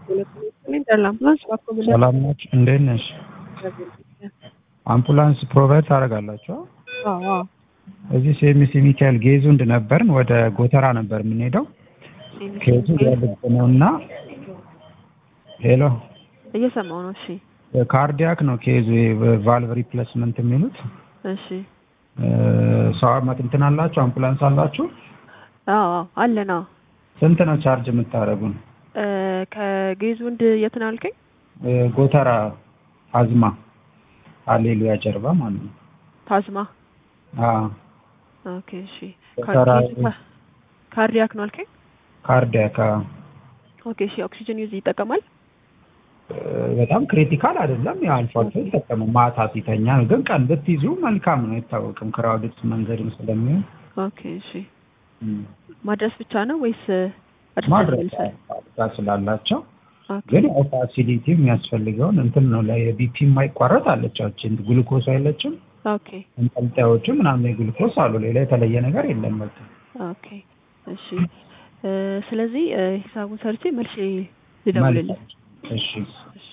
አምቡላንስ ሰላም ናችሁ? እንዴት ነሽ? አምቡላንስ ፕሮቫይድ ታደርጋላችሁ? እዚህ ሴሚሲ ሚካኤል ጌዙንድ ነበርን። ወደ ጎተራ ነበር የምንሄደው። ኬዙ የልብ ነው እና ሄሎ እየሰማው ነው። እሺ ካርዲያክ ነው ኬዙ ቫልቭ ሪፕሌስመንት የሚሉት እሺ ሰው እንትን አላችሁ? አምቡላንስ አላችሁ? አዎ አለን። አዎ ስንት ነው ቻርጅ የምታደርጉን? ከጌዙንድ የት ነው ያልከኝ? ጎተራ አዝማ አሌሉያ ጀርባ ማለት ነው። ታዝማ አዎ ኦኬ እሺ። ጎተራ ካርዲያክ ነው አልከኝ? ካርዲያክ አዎ። ኦኬ እሺ። ኦክሲጅን ዩዝ ይጠቀማል? በጣም ክሪቲካል አይደለም። ያው አልፎ አልፎ ይጠቀማል። ማታ ሲተኛ ነው። ግን ቀን ብትይዙ መልካም ነው። አይታወቅም ክራውድድ መንገድም ስለሚሆን ኦኬ እሺ። ማድረስ ብቻ ነው ወይስ ማድረስ ጋር ስላላቸው ግን ያው ፋሲሊቲ የሚያስፈልገውን እንትን ነው ላይ ቢፒ የማይቋረጥ አለቻችን ግሉኮስ አይለችም ኦኬ እንጠልጣዮቹ ምናምን የግሉኮስ አሉ። ሌላ የተለየ ነገር የለም። በቃ ኦኬ እሺ። ስለዚህ ሂሳቡን ሰርቼ መልሼ ልደውልልህ። እሺ እሺ